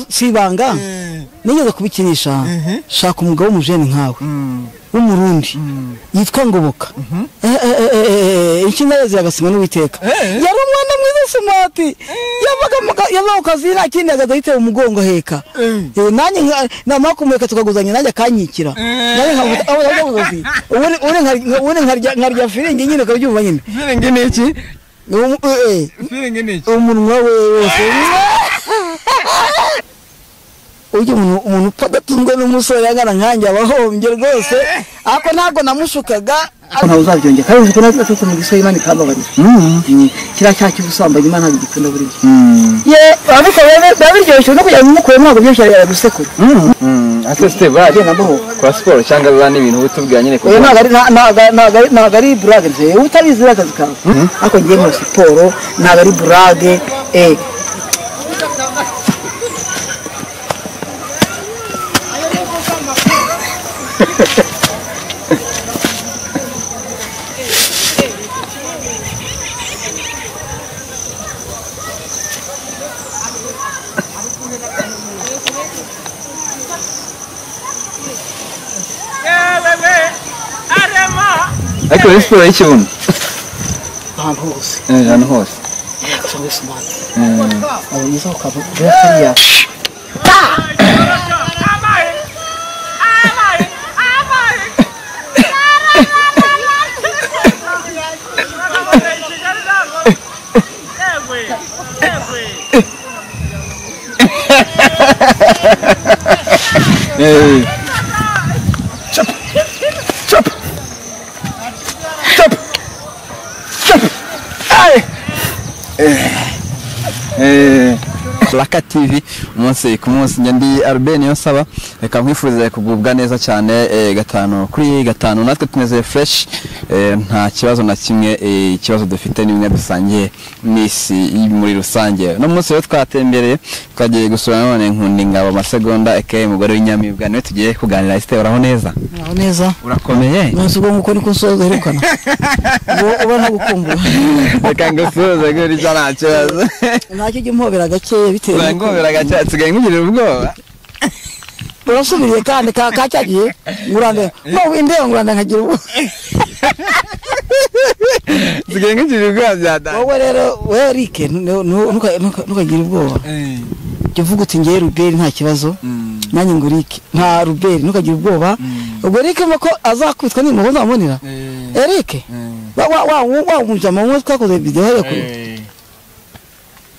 si ibanga nigeze kubikinisha shaka umugabo w'umujeni nkawe w'umurundi yitwa ngoboka inshinga yose yagasimwa n'uwiteka yari umwana mwiza sumati yavaga ku kazi nta kindi agaza yitewe umugongo aheka nanjye namara kumureka tukaguzanya nanjye akanyikira ubundi nkarya firingi nyine ukabyumva nyine firingi ni iki firingi ni iki umunwa we wose ujya umuntu upfa adatunzwe n'umusore angana nkanjye aba ahombye rwose ariko ntabwo namushukaga ntawe uzabyongera kandi uzi ko nawe aturuka mu gisozi imana ikambabarira kiriya cyaha cy'ubusambanyi imana ntabwo igikunda buri gihe ariko biba biryoshye no kugira ngo umukure ntabwo byoroshye yari gusekura ese siteve agenda amahoro. kora siporo cyangwa biba n'ibintu bitubwira nyine kuko oya ntabwo ari ntabwo ari- ntabwo ari- ntabwo ari burage nzeye utabizi uriya akazi kawe ariko ngiye muri siporo ntabwo ari burage eh ariko rero siporo y'ikibuno ahantu hose Eh, ahantu hose gusa muri smart Mm. waba mwiza ukava kuri kuriya Eh, eh, Raka TV umunsi ku munsi njya ndi Albert niyo saba reka nkwifurize kugubwa neza cyane eh, gatanu kuri gatanu natwe tumeze fresh eh, nta kibazo na kimwe eh, ikibazo dufite ni bimwe dusangiye n'isi y- muri rusange no munsi rero twatembereye twagiye gusura none nkundi ngabo amasegonda aka umugore w'inyamibwa niwe tugiye kuganira Esther uraho neza naho neza urakomeye nasi ubwo nguko niko usoza aherukana uba ntagukumbura reka ngusuhuze gutya nta kibazo ntacyo ujya umpobera gakeya bitewe n'uko urangomera gake usigaye nkugirira ubwoba urasubiriye kandi ka ka cya gihe ngurande no indeba ngurande nkagira ubu usigaye nkugirira ubwoba byadanye wowe rero wowe rike ntukagire ubwoba jya uvuga uti ngewe ruberi nta kibazo nanjye ngo rike nta ruberi ntukagire ubwoba ubwo rike mo ko azakubitwa n'impuhwe nzamubonera erike wa wa wa wa mujama umwe twakoze videwo yo kuri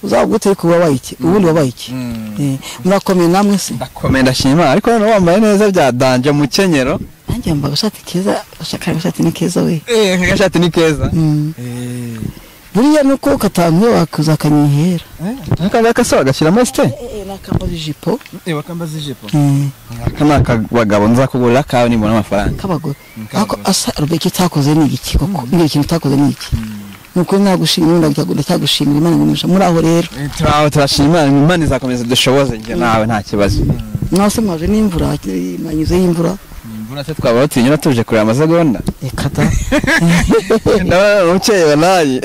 uzaba gute ariko wabaye iki ubundi wabaye iki Eh, murakomeye namwe se ndakomeye ndashima Imana, ariko noneho wambaye neza byadanje umukenyero nanjye yambaye agashati keza agashaka agashati ni keza we agashati ni keza Mm. buriya ni uko katanzwe wakoza akanyihera akandi agasohora agashyiramo esite nakambaza ijipo bakambaza ijipo aka ni akabagabo nzakugurira kawe nibona amafaranga k'abagore ariko asa rubeke utakoze ni iki koko ibyo kintu utakoze ni iki ni ukuri nagushimira ndagenda ndacyagushimira imana nimisha muri aho rero turi aho turashima Imana, imana izakomeza dushoboze njye nawe nta kibazo nawe se mwaje n'imvura hakiri manyuze y'imvura imvura se twaba batinyura tuje kureba amasegonda reka da ndabona umukenyero nawe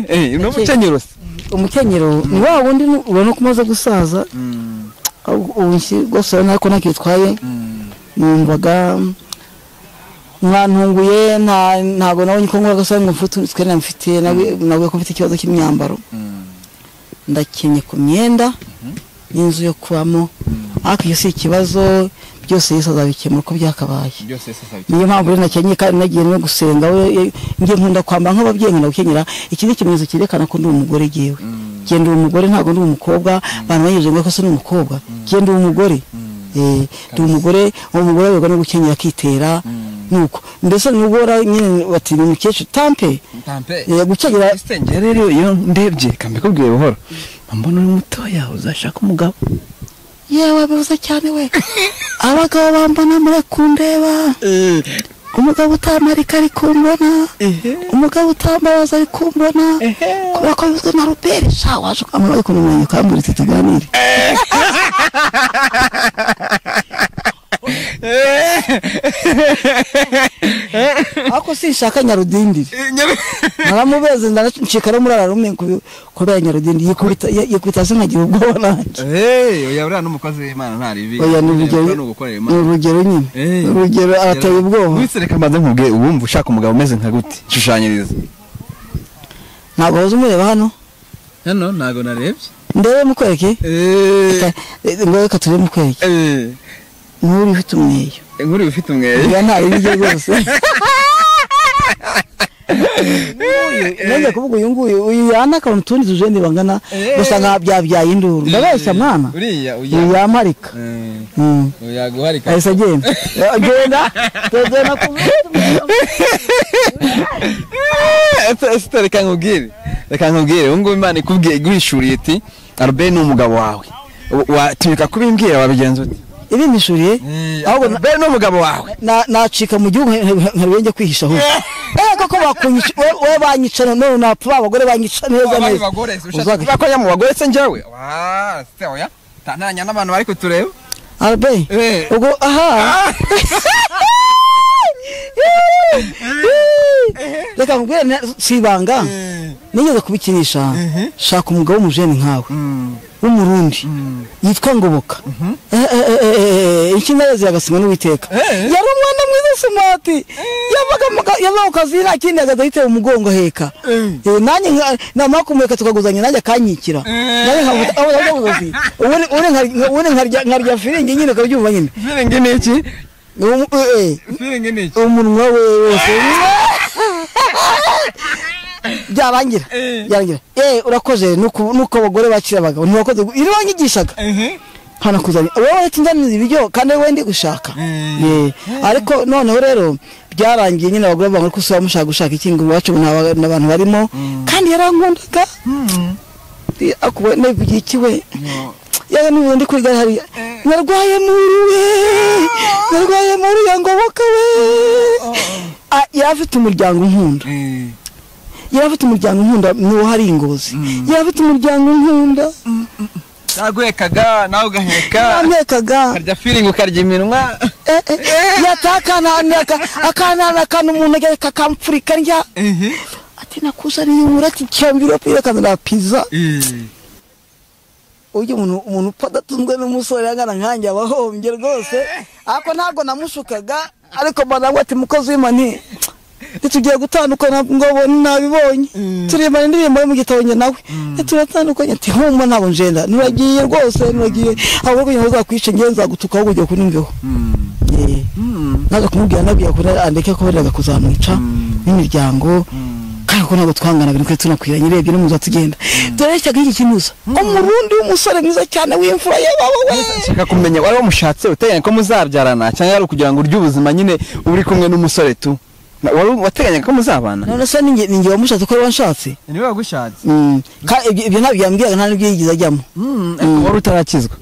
ni umukenyero se umukenyero ni wa wundi nu- ubona ko umaze gusaza aho- ubu nshyi- rwose urabona ko ntakitwaye numvaga mwantunguye nta- ntabwo nabonye ko nkora agasaha ngo mfite utwe nari mfite nawe- nawe ko mfite ikibazo cy'imyambaro ndakenye ku myenda n'inzu yo kubamo ariko iyo si ikibazo byose Yesu azabikemura uko byakabaye byose se sabi niyo mpamvu rero nakenyeye kandi nagiye no gusenga we e, njye nkunda kwambara nk'ababyeyi nkunda gukenyera iki ni ikimenyetso cyerekana ko ndi umugore jyewe jye ndi umugore ntabwo ndi umukobwa abantu banyegeje ngo ko se ni umukobwa jye ndi umugore Eh, ndi umugore umugore ayoberwa no gukenyera akitera nuko mbese nubwo wari nyine bati ni umukecuru tampe tampe eh, gukenyera Sitenge rero iyo ndebye reka mbikubwiye buhoro mbona uri mutoya uzashaka umugabo yewe bibuze cyane we abagabo bambona mure kundeba umugabo utamarika ari kumbona umugabo utambabaza ari kumbona kubera ko bivuzwe na ruberi sha waje kwamamaza ukuntu umwanya ukamburitse tuganire ariko sinshaka nyarudindiri naramubeze ndanacika no muri ararume kubera nyarudindiri yikubita yikubita se nkagira ubwoba nanjye Hey, oya uriya n'umukozi w'Imana nta ribi. oya ni urugero Uriya ni ugukorera ni Imana. urugero nyine Eh. ni urugero ateye ubwoba Wese reka mbanze nkubwire uwumva ushaka umugabo umeze nka gute? Shushanyiriza. ntabwo waza umureba hano Hano ntago narebye. ndebe mukwereke Eh. Reka- eh, ngo reka turebe mukwereke Eh. nk'uri ufite umweyo Inkuru ufite umwere. oya nta ribi rye rwose nanjye kuvuga uyu nguyu uyu yana akaba mu tundi tujeni bangana Eh. gusa nka byabyaye induru ndabeshya mwana Uriya uyu uya. yamarika Eh. Mm. Uya guharika. ahise agenda agenda agenda ku Ese reka nkubwire. Reka nkubwire. Ubu ngubu Imana ikubwiye igurishuriye iti Arbe ni umugabo wawe. Wa- Watumika kubimbwira wabigenza ute? ibindishuriye ahubwo na- Arbe ni umugabo wawe. na- nacika mu gihugu nkabenge kwihisha ahubwo eh koko bakunyica we- we banyica none napfa ba bagore banyica neza abandi neza bagore se ushaka Uzaga- kubakonya mu bagore se njyewe wa se oya ntanya n'abantu bari kutureba arbe Eh. ubwo aha reka nkubwire na- si ibanga nigeze kubikinisha shaka umugabo w'umujeni nkawe w'umurundi yitwa ngoboka inshinga yazo yagasimwa n'uwiteka yari umwana mwiza simati yavaga mu ka- yavaga ku kazi nta kindi agaza yitewe umugongo aheka Eh, nanjye nka- namara kumureka tukaguzanya nanjye akanyikira nanjye nkamuta aho yavuga ubuzi ubundi ubundi nkarya- ubundi nkarya nkarya firingi nyine ukabyumva nyine firingi ni iki Umu- eh, eh, firingi ni iki umunwa we wose byarangira byarangira eh urakoze nuko nuko abagore bakira abagabo ntibakoze iri wanyigishaga hano kuzanya wowe uretse nzaniza ibiryo kandi wowe ndi gushaka Eh, ariko noneho rero byarangiye nyine abagore bavuga ko usaba mushaka gushaka ikingo iwacu nta- n'abantu barimo kandi yarankundaga akuba navugiye iki we yewe n'ubu ndi kuri gare hariya narwaye muri we narwaye muri ya ngoboka we Ah, yari afite umuryango nkunda yari afite umuryango nkunda niwo hari ingozi yari afite umuryango nkunda naguhekaga nawe ugaheka yamwekaga ukarya firingi ukarya iminwa Eh, eh, yatakanana aka- akanana akantu umuntu ajya kakampfurika ndya ati nakuzaniye umurati cyambiro pira kanana pizza ujya umuntu umuntu upfa adatunzwe n'umusore angana nkanjye aba ahombye rwose ariko ntabwo namushukaga ariko mbana ngo ati mukozi w'imani ntitugiye gutandukana ngo abone nabibonye turirimbana indirimbo yo mu gitabo njye nawe turatandukanye ati humba ntabwo njenda nuragiye rwose nuragiye ahubwo kugira ngo uzakwice njye nzagutuka ahubwo ugiye kunumveho Eh, naza kumubwira nabwira ko andeke ko bajyaga kuzamwica n'imiryango kandi ko ntabwo twanganaga niko tunakwiranye urebye no mu nzira tugenda turareshyaga iki kinuza umurundi w'umusore mwiza cyane w'imfura yababa we nshaka kumenya wari wamushatse uteganya ko muzabyarana cyangwa yari ukugira ngo urye ubuzima nyine uri kumwe n'umusore tu Na- wari wateganya ko muzabana none se ninjye ninjye wamushatse ko wanshatse niwe wagushatse ibyo ntabyo yambwiraga nta n'ibyo yigeze ajyamo wari utarakizwa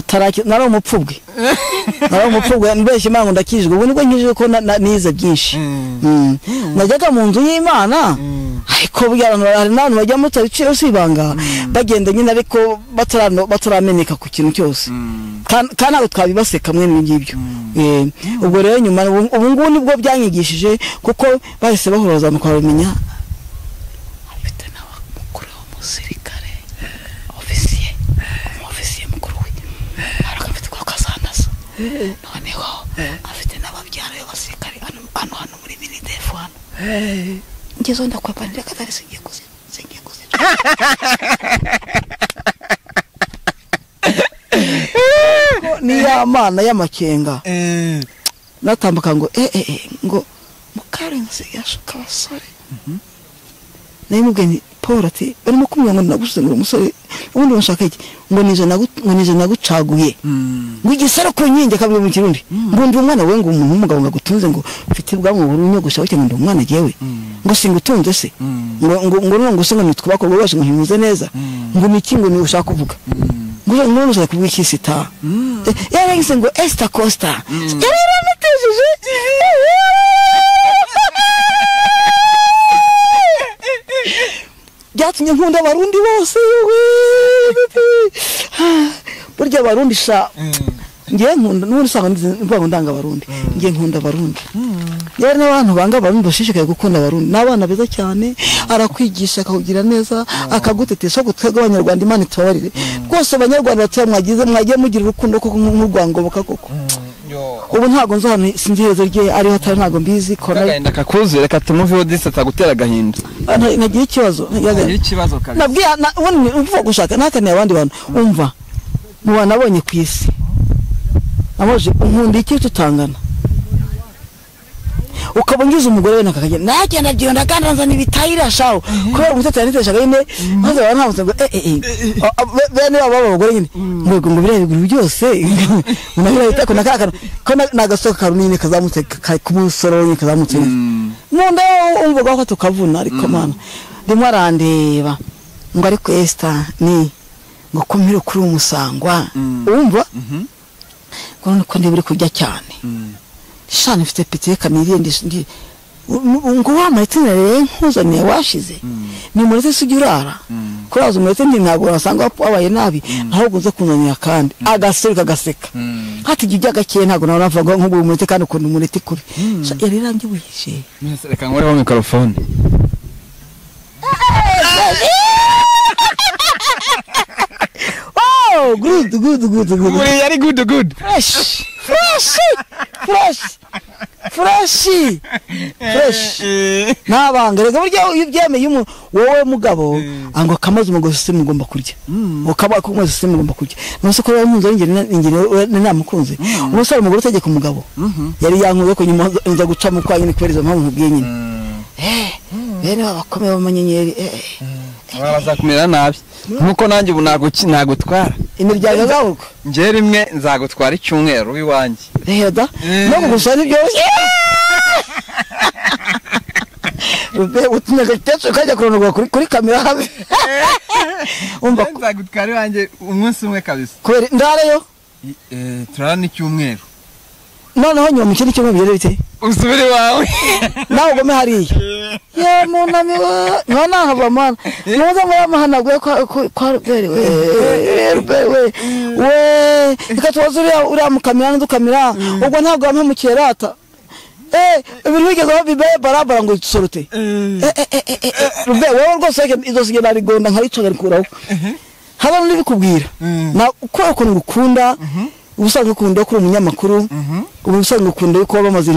Utaraki- nari umupfubwe nari umupfubwe mbeshya imana ngo ndakijwe ubu nibwo nkijwe ko na- na- nize byinshi Mm. najyaga mu nzu y'imana ariko burya abantu- hari n'abantu bajyamo utabiciyeho si ibanga bagenda nyine ariko batarano- batarameneka ku kintu cyose Kan- kandi ntabwo twabibaseka mwe ibi ngibyo Eh, ubwo rero nyuma ubu ubu ngubu nibwo byanyigishije kuko bahise bahura bazamuka babimenya afite n'abamukuru w'umusirikare ofisiye umufisiye mukuru we ariko afite ko kazanaza noneho afite n'ababyara b'abasirikare hano hano hano muri minidefu hano ngezeho ndakwepanira katari singiye kuzima singiye kuzima ni ya mana y'amakenga natambuka ngo eh eh eh ngo mukarenzi yashuka abasore nayo mubwiye nti paul ati barimo kumubwira ngo nagusize ngo uri umusore ubundi bashaka iki ngo nije nagu- ngo nije nagucaguye ngo igisaro ku nkingi akabwira mu kirundi ngo ndi umwana we ngo umuntu w'umugabo ngo agutunze ngo mfite ubwanwa burunyogosha ngo ndi umwana jyewe ngo singutunze se ngo ngo ngo none ngo se ngo nitwubakobwa bose ngo ntimuze neza ngo niki ngo ni ushaka kuvuga ngo ushaka- none ushaka kuvuga iki sita yarengise ngo esita costa yari yaramutejije byatumye nkunda abarundi bose yewe burya abarundi sha ngewe nkunda n'ubundi usanga ndizi mvuga ngo ndanga abarundi ngewe nkunda abarundi rero n'abantu banga abarundi bashishikaye gukunda abarundi ni abana beza cyane arakwigisha akakugira neza akagutetesha ko twebwe abanyarwanda imana itubabarire rwose abanyarwanda batuye aho mwagize mwagiye mugira urukundo koko nk'urwangoboka koko ubu ntabwo nzi ahantu sinzi iherezo rye ariho atari ntabwo mbizi kora agahinda kakuzure katuma uva disi atagutera agahinda nta- ntagira ikibazo ntagira agahinda. Ngira ikibazo kabisa nabwiye na- ubundi mvuga gushaka nahakaniye abandi bantu umva mu bantu nabonye ku isi amoje nkunda iki tutangana ukaba ungize umugore we nakakagenda nagenda byonda kandi nzana ibitayira shaho kubera umutetsi yaniteshaga nyine maze abantu bamutse ngo eh eh eh A- a- be- bene babo abagore nyine ngo ngo bireba ibiguru byose unabira bitako nakakana ko na- nagasoka karunini kazamutse ka- ku musoro nyine kazamutse nkunda umvuga ko tukavuna ariko mana ndimo arandeba ngo ariko Esther ni ngo kumire kuri umusangwa umva kubona ko ndeba uri kurya cyane shana mfite piteka nirinde ndi ngo wamara itsinda rero nkuzaniye washize ni umuretse se ujya urara kuraza umuretse ndi ntabwo wasanga wabaye nabi ahubwo uza kunanira kandi agaseruka agaseka hati igihe ujya gakeye ntabwo nawe navuga ngo nk'ubu umuretse kandi ukuntu umuretse ikure Sha, yari irangibuje reka nkureho mikorofone oh good good good good buriya ari gudu gudu fresh fresh fresh fresh fresh ntabanga reka burya iyo ubyemeye umuntu wowe mugabo ngo kamaze umugozi se mugomba kurya ukaba kumaze se mugomba kurya nuso ko yamuzi ingene ingene namukunze ubusa umugore utegeka umugabo yari yankuye ko nyuma nza- nza guca mu kwanyine kwereza mpamvu mubwiye nyine eh bene abakomeye b'amanyenyeri eh bazakumera nabi nkuko nanjye ubu naguki- nagutwara imiryango yabo ngewe rimwe nzagutwara icyumweru w'iwanjye rero da Eh. no gusa ntibyoroshye Rube utumye agatetse ukajya kurondogora kuri kuri kamera hamwe umva ko- nzagutwara iwanjye umunsi umwe kabisa kubera ndarayo turara n'icyumweru noneho nyuma mu kindi cyumweru bigeze bite usubire iwawe nawe ugome hariya ye munami we none aha bamana ntuza ngo yamahanaguye kwa- ku- kwa ruberi we Eh, ruberi we we reka tubaze uriya uriya mukamira n'udukamira ubwo ntabwo wampamukiye rata Eh, ibintu bigezeho bibe barabara ngo sorute Eh, eh, eh, eh, eh, eh, Rube, wowe rwose reka izo sige narigonda nkaricogarikuraho haba n'ibikubwira na kubera ukuntu ngukunda ubusanzwe ukunda ko uri umunyamakuru ubu ubusanzwe ukunda ko bamaze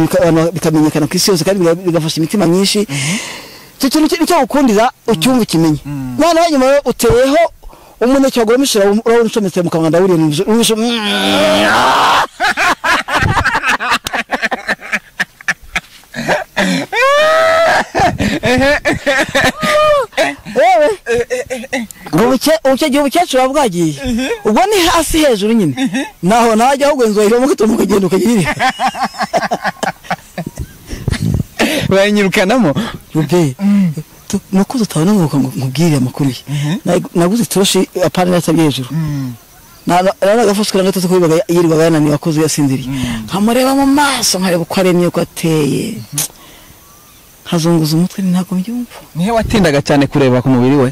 bikamenyekana ku isi yose kandi biga- bigafasha imitima myinshi icyo kintu ki- nicyo gukundira ucyumva ukimenye noneho nyuma yo uteyeho umuneke wagura umushira urabona ucometse mu kanwa ndawuriye n'umushira yewe ngo buke ubuke gihe ubukecuru buba bwagiye ubwo ni hasi hejuru nyine naho najya ahubwo inzu wayiva mu gitondo ukagenda ukagira banyirukanamo rube tu- nuko tutabona ngo ngo- nkubwire amakuru ye Na- naguze itoroshi apana yatabye hejuru rero agafushwe na gatatu ko yibaga- yirirwaga yananiwe akoze yasinziriye nkamureba mu maso nkareba uko aremye uko ateye nkazunguza umutwe nti ntabwo mbyumva nihe watindaga cyane kureba ku mubiri we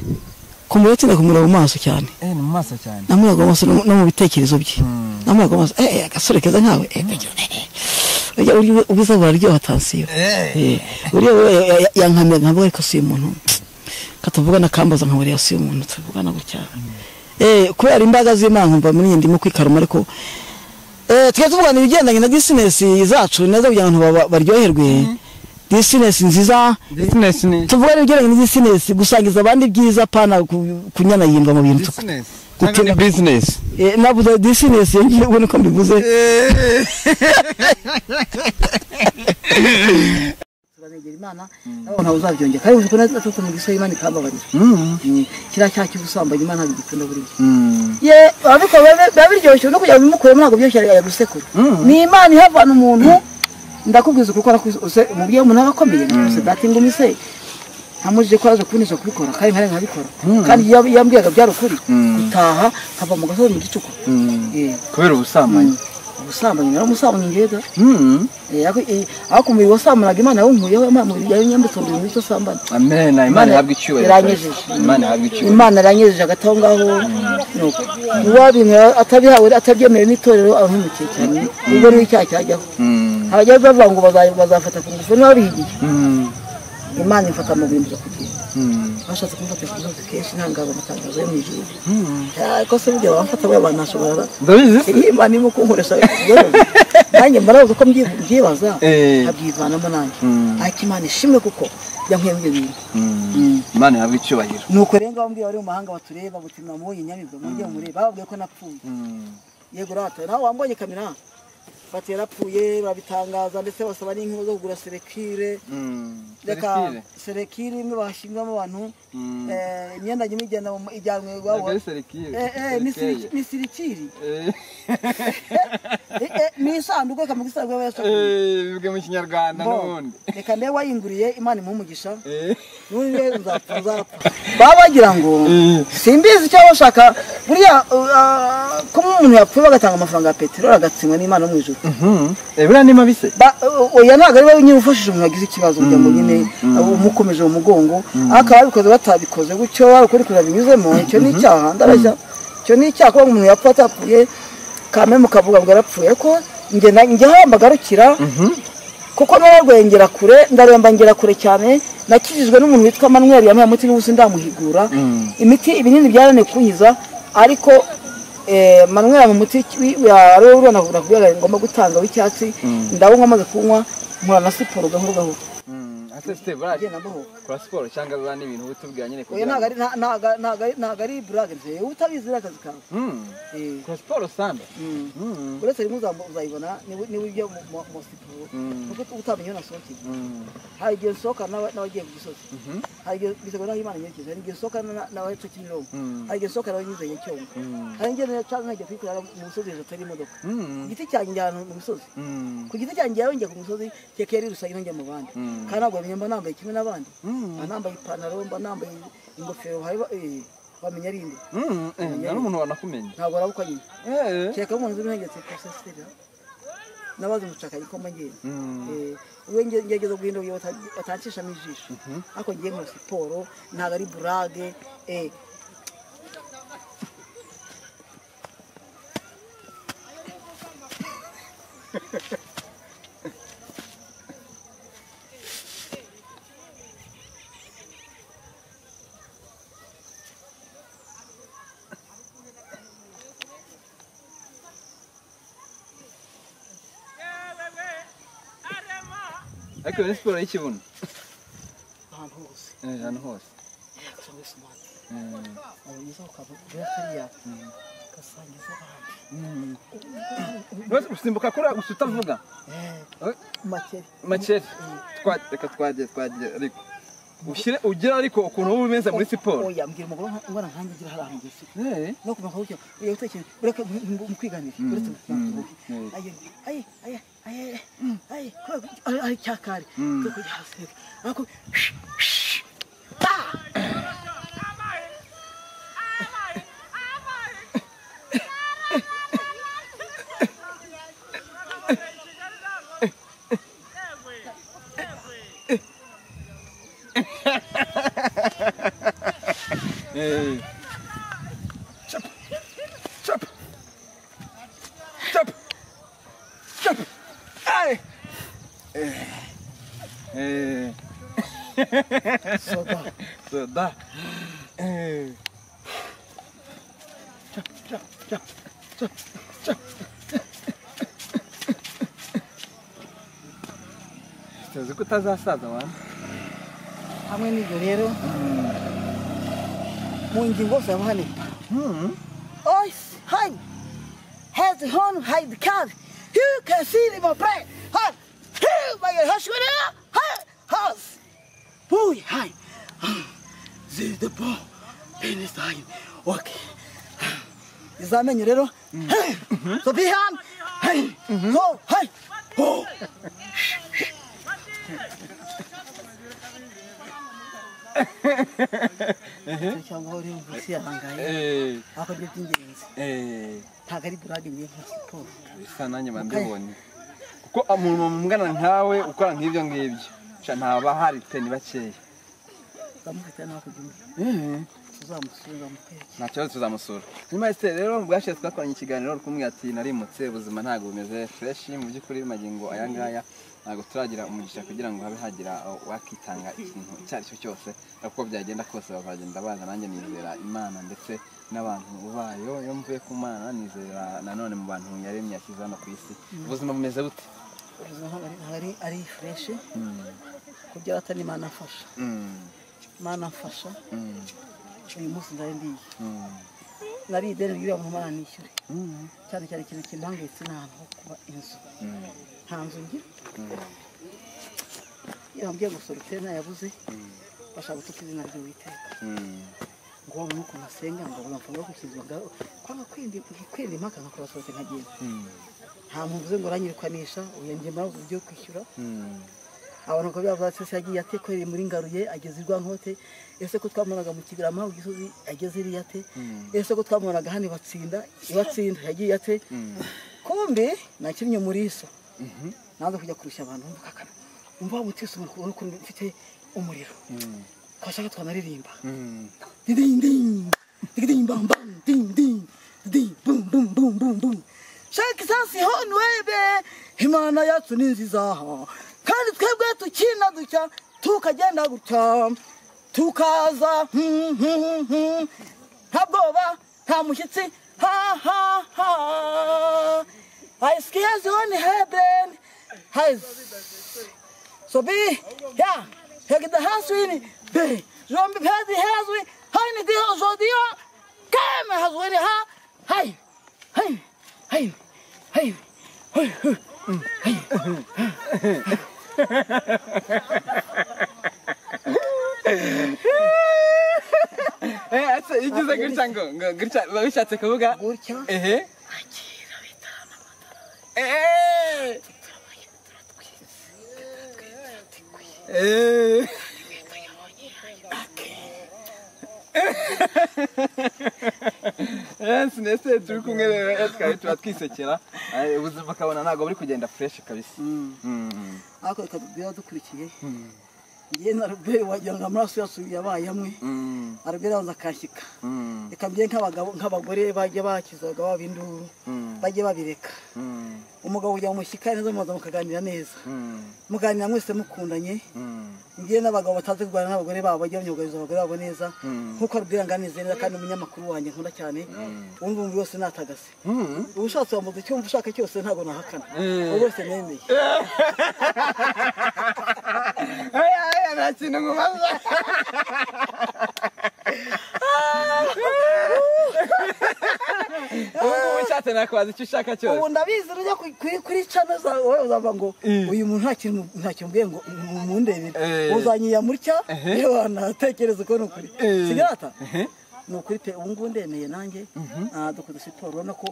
kumureba tinda kumureba mu maso cyane eh ni mu maso cyane namuraga amaso no no mu bitekerezo bye namuraga amaso eh agasore keza nkawe eh kagira- eh, eh. Urya- urya ubwiza buraryoha tansiyo Eh, uriya we ya- ya- yankamiye nkavuga ariko si umuntu katuvugana kambaza nkaburiya si umuntu tuvugana gutya eh kubera imbaraga z'Imana nkumva muri nyindi mu kwikaruma ariko eh twe tuvugana ibigendanye na business zacu neza kugira ngo abantu baba- baryoherwe business nziza business ni tuvugana ibigendanye na business gusangiza abandi byiza pana ku- kunyanayindwa mu bintu business Gutinda- ni business Eh, navuze disinesi ngiye ubona ko mbivuze turanegera imana nawe ntawe uzabyongera kandi uzi ko natutse mu gisozi imana ikambabarira Mm, kiriya cyaha cy'ubusambanyi imana ntabwo igikunda buriya ye ariko biba biba biryoshye no kugira ngo bimukuremo ntabwo byoroshye ari gusekura ni imana ihavana umuntu ndakubwiza ukuri ukora kose umubyeyi umuntu aba akomeye se dati ngo umise ntamujije ko yaje kubinisha kubikora kandi nkari nkabikora kandi iyo iyo yambwiraga byari ukuri gutaha nkava mu gasozi mu gicuku Eh, kubera ubusambanyi mm. ubusambanyi naramusambanyi njyewe da Eh, ariko eh, ariko umubiri wasambanaga imana yawunkuyeho imana yanyambutunduye muri cyo sambana amena imana ihabwa icyubahiro iranyejeje imana ihabwa icyubahiro imana yaranyejeje hagati aho ngaho nuko uwabintu atabihawe atabyemerewe n'itorero abahemukiye cyane ubwo niho icyaha cyajyaho Mm. abajya bavuga ngo baza- bazafata ku ngufu n'ababihigiye Mm. imana ifata mu bintu byo kugira Mm. bashatse kumufata ku ngufu kenshi ntangabo amatangazo yo mu ijuru ariko se burya bamufata buriya banashobora ndabizi se? iyi imana irimo kunkoresha nanjye mbarabuze ko mbyi- mbyibaza Eh. nkabyivanamo nanjye Mm. ariko imana ishimwe kuko yankuye muri ibyo bintu Mm. Mm. imana ihabwa icyubahiro nuko rero ngaho mbwira bari mu mahanga batureba buti mwamubonye nyabibwa mujye mureba bababwiye ko napfuye Mm. yego rata nawe wambonye kamera bati yarapfuye babitangaza ndetse basaba n'inkuru zo kugura selekire Mm. reka selekire imwe bashyiramo abantu Mm. eh, imyenda nyuma ijyana mu- ijyanwe iwabo Ntabwo ari selekire, Eh, eh, ni siri- selekeye. ni sirikiri Eh, Eh, eh, ni isanduku reka mu gisanduku aba yashakuye eh, bivuge mu kinyarwanda n'ubundi reka ndebe wayinguriye imana imuhe umugisha Eh. n'undi rero nzapfa nzapfa baba bagira ngo Eh. simbizi icyo bashaka buriya uh, ko umuntu yapfuye bagatanga amafaranga ya peteroli agatsindwa n'imana yo mu ijuru Mhm. Eh, buriya ni mabise Ba- o- oya ntabwo ari wowe nyine ufashije umuntu wagize ikibazo kugira ngo nyine abo umukomeje mu mugongo ariko ababikoze batabikoze gutyo warukuri kurira binyuzemo icyo ni icyaha ndarashya icyo ni icyaha kuba umuntu yapfa atapfuye kame mukavuga ngo yarapfuye ariko njye na- njye hamba agarukira kuko nararwengera kure ndaremba ngera kure cyane nakijijwe n'umuntu witwa manweri yamuha umuti w'ubusa ndamuhigura Mm. imiti ibinini byarananiye kunkiza ariko eh, manweri yamuha umuti wari uranavura kubera ngomba gutanga w'icyatsi ndawunywa amaze kunywa nkora na siporo gahoro gahoro Mm. Ase Steve, buriya agenda amahoro kora siporo cyangwa buriya ni ibintu utubwira nyine oya kugira ngo- ntabwo ari- nta- ntabwo- ntabwo ari- ntabwo ari burage nzeye utabizi rero akazi kawe Mm. Eh, Kora siporo sanda mm. Mm. uretse rimwe uzam- uzayibona niba niba ujya mu- mu mu siporo Mm. kuko utamenye iyo nasohokeye Mm. hari igihe nsohokana n'aba- n'abagiye ku gisozi Mhm. hari igihe bisabwa n'aho imana nyerekeza hari igihe nsohokana na- n'abahetse kimironko Mm. hari igihe nsohokana n'abanyizanye cyongo Mm. hari igihe nca- nkajya kwikorera mu misozi hejuru atari imodoka ku Mm. giti cyanjye njya ahantu mu misozi Mm. ku giti cyanjye njyayo njya ku misozi keke yari rusange njya mu bandi Mm. kandi ntabwo bamenya mba nambaye kimwe n'abandi Mm. mba nambaye ipantaro mba nambaye ingofero hari ba- eh, bamenya ari inde Mm. Eh, nta n'umuntu wanakumenya ntabwo arabukwa nyine Eh. keka mu nzu nihengetse ku sasitera nabaze umucakayi ko mba ngenda Mm. Eh, we nge- ngerageza guhindura uburyo bata- batancishamo ijisho ariko ngiye nka siporo ntabwo ari burage eh, ariko iyo ni siporo y'ikibuno ahantu hose Eh, ahantu hose gusa muri smart Mm. warangiza ukabura kariya ugasangiza abandi Mm. Rwose gusimbuka kuriya gusa utavuga Eh, makeri makeri Twa- reka twagiye twagiye ariko ushyire ugire ariko ukuntu uba umeze muri siporo oya mbwira umugore ngwana nkanjye ugira hariya mugezi Eh. no kumva ko ugiye utekeye ureke mukwiganira uretse mukwiganira ayo ayo ayo ayo ayo ayo ayo cyakari turi kujya hasi ariko Eh. Chop. Chop. Chop. Chop. Ay. Eh. Eh. soda So da. Eh. Chop, chop, chop, chop, chop, chop. Tuzi ko utazasaza wana hamwe n'ibyo rero mu ngingo zose haba hanini Hmm. Ois, hang. Has the horn, has the calf. You can see it in my brain. Hot. Hey, my God, hush with it. Hot. House. Boy, hi. This is the ball. Penis hanging. Okay. Izamenyo rero. Hey. So be hand. Hey. Go. Hey. Oh. Eh, cyangwa aho uri munsi yahangaye ariko byo by'ingenzi ntabwo ari burade buri nka siporo bisa nanjye bandibonye kuko umuntu mungana nkawe ukora nk'ibyo ngibyo sha ntaba hari teni bakeya uzamufatira n'aho kubyumva uzamusura amukwereke nta kibazo tuzamusura nyuma y'isiteri rero bwashize twakoranye ikiganiro uri kumwe ati narimutse ubuzima ntabwo bumeze fureshi mu by'ukuri magingo aya ngaya ntabwo turagira umugisha kugira ngo habe hagira wakitanga ikintu icyo ari cyo cyose ariko uko byagenda kose bazagenda baza nanjye nizera imana ndetse n'abantu bayo iyo mvuye ku mana nizera nanone mu bantu yaremye yashyize hano ku isi ubuzima bumeze bute ubuzima ntabwo ari- ntabwo ari ari fureshi ku byo ata n'imana afasha Mm. imana afasha Mm. uyu munsi nari ndiye Mm. nari ideni ry'uriya muntu imana nishyure Mm. cyane cyane ikintu kimpangayitse ni ahantu ho kuba inzu Mm. nta nzu ngira Mm. iyo bambwiye gusora utera ntayabuze bashaka gutuka izina ry'uwiteka Mm. ngo uwo mwuka nasenga ngo bamfa no gukizwa ngo kwanga kwindi kwindi impaka nka kubasohoke nkagenda Mm. nta muntu uze ngo uranyirikanisha uyu njye mpamvu uburyo kwishyura Mm. abantu ko byavuze se yagiye atekoreye muri ngaruye ageze i rwankote ese ko twamubonaga mu kigarama ku gisozi ageze iriya te ese ko twamubonaga hano ibatsinda ibatsinda yagiye ate kumbe nakinnye muri iso nanze kujya kurusha abantu mbukakana umva wa mutisi umuntu ubona ukuntu mfite umuriro Mm. twashaka twanaririmba Mm. ding ding ding bam bam ding ding ding bum bum bum bum bum shaka isansi ho nwebe imana yacu ni nziza kandi twebwe tukina ducya tukagenda gutya tukaza hmm, hmm, hmm. nta bwoba nta mushyitsi ha ha ha ayisikiya zone heben hazi So be, ja, jag det här svin, be, som be det här svin, hej ni det så det, kom här svin ha, hej, hej, hej, hej, hej, hej, Eh, ese igize gutya ngo ngo gutya biba bishatse kuvuga gutya ehe Eh. Eh. Eh, sinese turi kumwe rero eh, twari tuba twisekera Eh, ubuzima ukabona ntabwo buri kugenda fureshi kabisa Mm. ako ikatubwira dukurikiye njye na Robert wagira ngo amaraso yasubiye abaye amwe Mm. Robert abanza akashyika Mm. reka mbiye nk'abagabo nk'abagore bajya bakizaga baba induru Mm. bajye babireka Mm. umugabo kujya mu mushyika neza mubanza mukaganira neza Mm. muganira mwese mukundanye Mm. ngiye n'abagabo batazi kurwana n'abagore babo bajya banyugariza abagore babo neza Mm. nkuko arubwira nganiriza neza kandi umunyamakuru wanjye nkunda cyane wumva umubiri wose natagase Mm. uba ushatse wambuza icyo wumva ushaka cyose ntabwo nahakana uwo wese nemeye Aya, aya, nta kintu nkubaza ubu ngubu ushatse nakwaza icyo ushaka cyose ubu ndabizi rujya ku- kuri kuri cano zawe wowe uzava ngo uyu muntu nta kintu nta kintu mbwiye ngo mu- mundebere Eh. uzanyiya mutya yewe wanatekereza ko ni ukuri Eh. sigarata ni ukuri pe ubu ngubu ndemeye nanjye Ah, dukora siporo urabona ko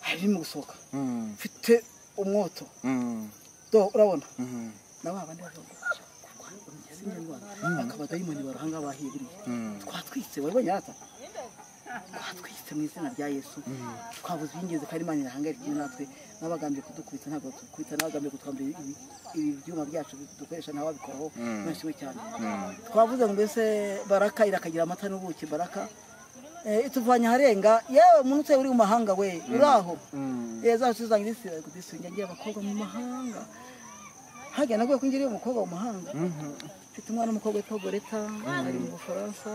harimo gusohoka Mm, mfite umwoto mm, Do, urabona mm, na ba bandi bazagufasha kurwanya igisimba ndwara bakaba dayimoni baruhanga bahiburiye Mm. twatwitse wabonye yata twatwitse mu izina rya yesu twabuze iby'ingenzi kandi imana irahangayika igihe natwe n'abagambye kudukubita ntabwo tukubita n'abagambye kutwambura ibi- ibi byuma byacu dukoresha nawe wabikoraho nashimwe cyane twavuze ngo mbese baraka irakagira amata n'ubuki baraka Eh, ituvanye aharenga yewe umuntu uteye uri mu mahanga we uri aho yewe zacu zanjye zisinga ngiye abakobwa mu mahanga hajya naguye ko ngiriye umukobwa mu mahanga mfite umwana w'umukobwa witwa goreta ari mu bufaransa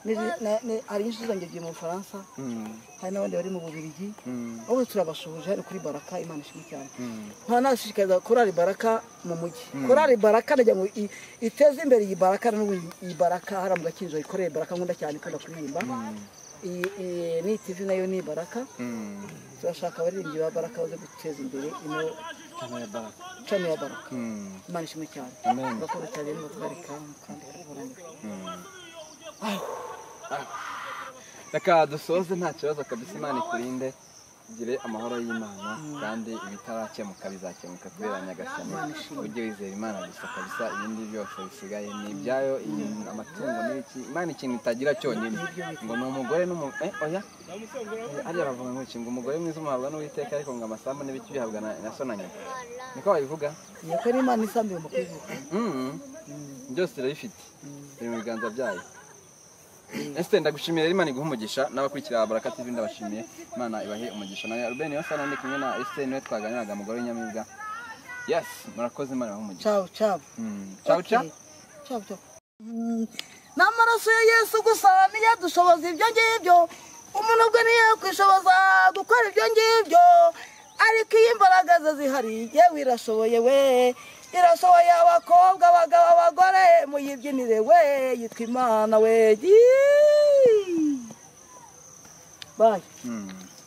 Ni- na- ni- hari nyinshi zangiye mu bufaransa mm, hari n'abandi bari mu bubirigi mm, ubu turabashoje hano kuri baraka imana ishimwe cyane Mm. nkaba nashishikariza korari baraka mu mujyi korari baraka ndagira ngo i- iteze imbere iyi baraka n'ubu iyi baraka hariya mu gakinjiro ikorere baraka nkunda cyane ikunda kuririmba Iyi- iyi- n'iyi tivi nayo ni baraka mm. turashaka abaririmbyi ba baraka baze guteza imbere ino cano ya baraka Mm, imana ishimwe cyane Amen. bakora cyane no batwarika kandi karaburana mm. Reka dusoze nta kibazo kabisa imana ikurinde tugire amahoro y'imana kandi ibitarakemuka bizakemuka kubera nyagasani ujye wizera imana gusa kabisa ibindi byose bisigaye ni ibyayo inyoni, amatungo n'ibiki imana ikintu itagira cyonyine ngo ni umugore n'umugore oya Eh, ariya bavuga ngo iki ngo umugore mwiza umuhabwa n'uwiteka ariko ngo amasambu n'ibiki bihabwa na na so na nyina niko babivuga iyo ko ari imana isambiwe mu kwivuka Mm. byose irabifite biri mu biganza byayo ese ndagushimiye rero imana iguha umugisha n'abakurikira baraka tv ndabashimiye imana ibahe umugisha nawe rubeni yose ndi kumwe na ese niwe twaganiraga umugore w'inyamibwa yes murakoze imana ibahe umugisha cabu cabu Mm. ciao ciao cabu cabu n'amaraso ya yesu gusa niyo adushoboza ibyo ngibyo umuntu ubwe niyo yakwishoboza gukora ibyo ngibyo ariko iyo imbaraga ze zihari yewe irashoboye we irashoboye abakobwa abagabo abagore muyibyinire we yitwa imana we Yiii. bayi Mm.